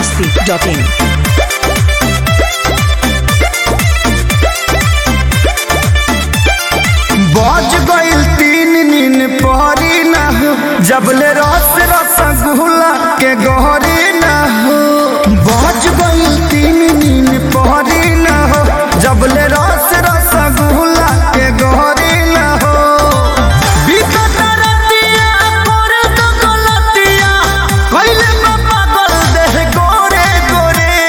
masti.in. बज गइल तीन नीन पहरी ना हो जबले रस रसगुल्ला के गहरी ना हो बज गइल तीन नीन पहरी ना हो जबले रस रसगुल्ला के गहरी ना हो बिकट रतिया करे तो गलतिया कइले बा पागल देह गोरे गोरे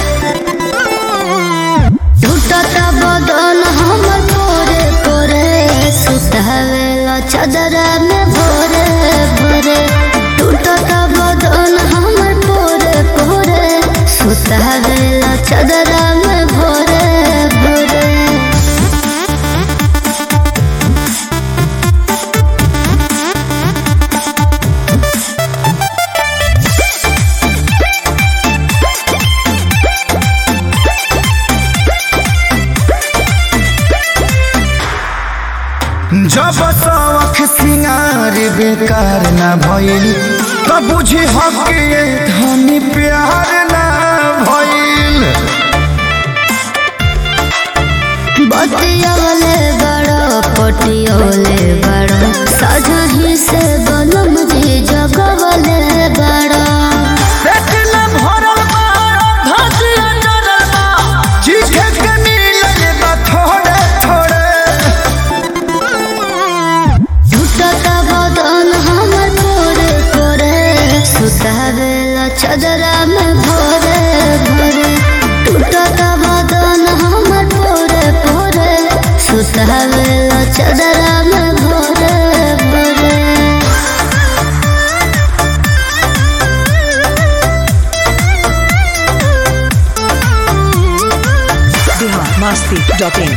टूटता बदन हमर पोरे पोरे सुतावेला चदरा में भोरे भोरे टूटता बदन हमर पोरे पोरे सुतावेला चदरा में भोरे भोरे जब शौख सिंगार बेकार ना भइल त बुझी हक ये धनी प्यार ना भइल बतियोले बड़ो पटियोले बड़ो सजही से बनम जी जगवले बड़ो पेट न भरल बा धसिया जरल बा चीखे के मिलल बा थोड़े थोड़े टूटता बदन हमर पोरे पोरे सुतावेला चदरा में भोरे भोरे टूटता बदन हमर पोरे पोरे सुतावेला चदरा में भोरे भोरे Bihar masti.in.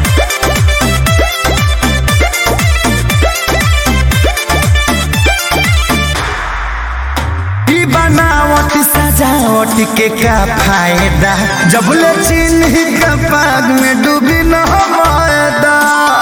ई बनावट सजावट के का फायदा जब ले चिन्ह का पाग में डूबी न मायदा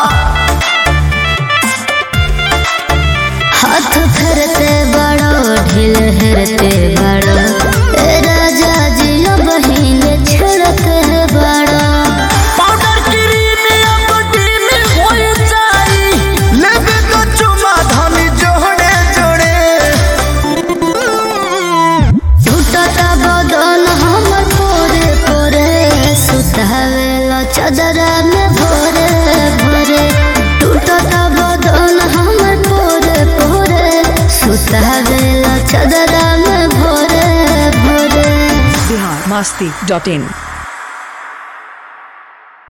हाथ फेरते बड़ो ढील हेरते बड़ो ए राजा जी बहिन छेड़ते बड़ो पाउडर क्रीम या प्रोटीन होय जाई लेबे तो चुमा धनी जोड़े जोड़े टूटता बदन हमर पोरे पोरे सुतावेला चदरा में भोरे भोरे टूटता बदन हमर पोरे पोरे सुतावेला चदरा में भोरे भोरे Bihar masti.in.